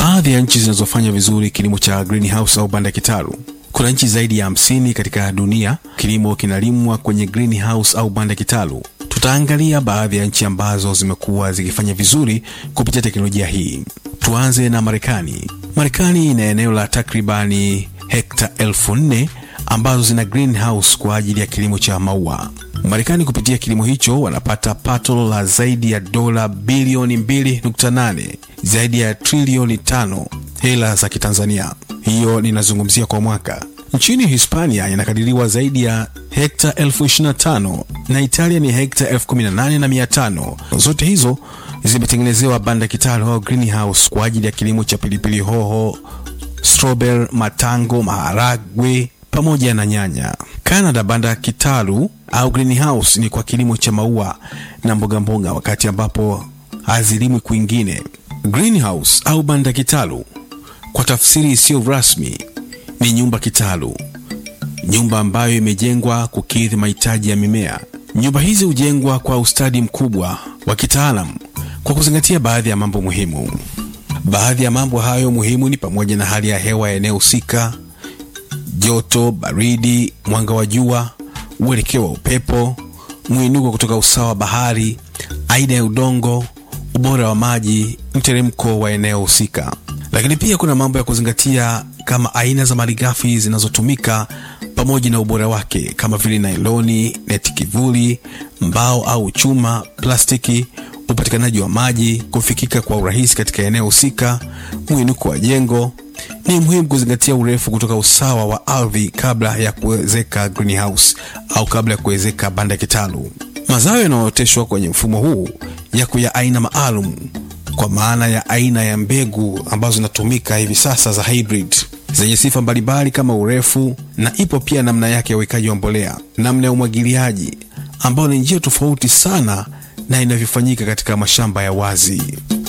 Baadhi ya nchi zinazofanya vizuri kilimo cha greenhouse au banda kitalu. Kuna nchi zaidi ya hamsini katika dunia kilimo kinalimwa kwenye greenhouse au banda kitalu. Tutaangalia baadhi ya nchi ambazo zimekuwa zikifanya vizuri kupitia teknolojia hii. Tuanze na Marekani. Marekani ina eneo la takribani hekta elfu nne ambazo zina greenhouse kwa ajili ya kilimo cha maua. Marekani kupitia kilimo hicho wanapata pato la zaidi ya dola bilioni 2.8, zaidi ya trilioni tano hela za Kitanzania. Hiyo ninazungumzia kwa mwaka. Nchini Hispania inakadiriwa zaidi ya hekta elfu ishirini na tano na Italia ni hekta elfu kumi na nane na mia tano. Zote hizo zimetengenezewa banda kitalu au greenhouse kwa ajili ya kilimo cha pilipili hoho, strawberry, matango, maharagwe pamoja na nyanya. Canada, banda kitalu au greenhouse ni kwa kilimo cha maua na mboga mboga, wakati ambapo hazilimwi kwingine. Greenhouse au banda kitalu kwa tafsiri isiyo rasmi ni nyumba kitalu, nyumba ambayo imejengwa kukidhi mahitaji ya mimea. Nyumba hizi hujengwa kwa ustadi mkubwa wa kitaalam kwa kuzingatia baadhi ya mambo muhimu. Baadhi ya mambo hayo muhimu ni pamoja na hali ya hewa ya eneo husika, joto, baridi, mwanga wa jua, uelekeo wa upepo, mwinuko kutoka usawa wa bahari, aina ya udongo, ubora wa maji, mteremko wa eneo husika. Lakini pia kuna mambo ya kuzingatia kama aina za malighafi zinazotumika pamoja na ubora wake kama vile nailoni, neti kivuli, mbao au chuma, plastiki, upatikanaji wa maji, kufikika kwa urahisi katika eneo husika, mwinuko wa jengo. Ni muhimu kuzingatia urefu kutoka usawa wa ardhi kabla ya kuwezeka greenhouse au kabla ya kuwezeka banda kitalu. Mazao yanayooteshwa kwenye mfumo huu yako ya aina maalum kwa maana ya aina ya mbegu ambazo zinatumika hivi sasa za hybrid zenye sifa mbalimbali kama urefu, na ipo pia namna yake ya uwekaji wa mbolea, namna ya umwagiliaji, ambayo ni njia tofauti sana na inavyofanyika katika mashamba ya wazi.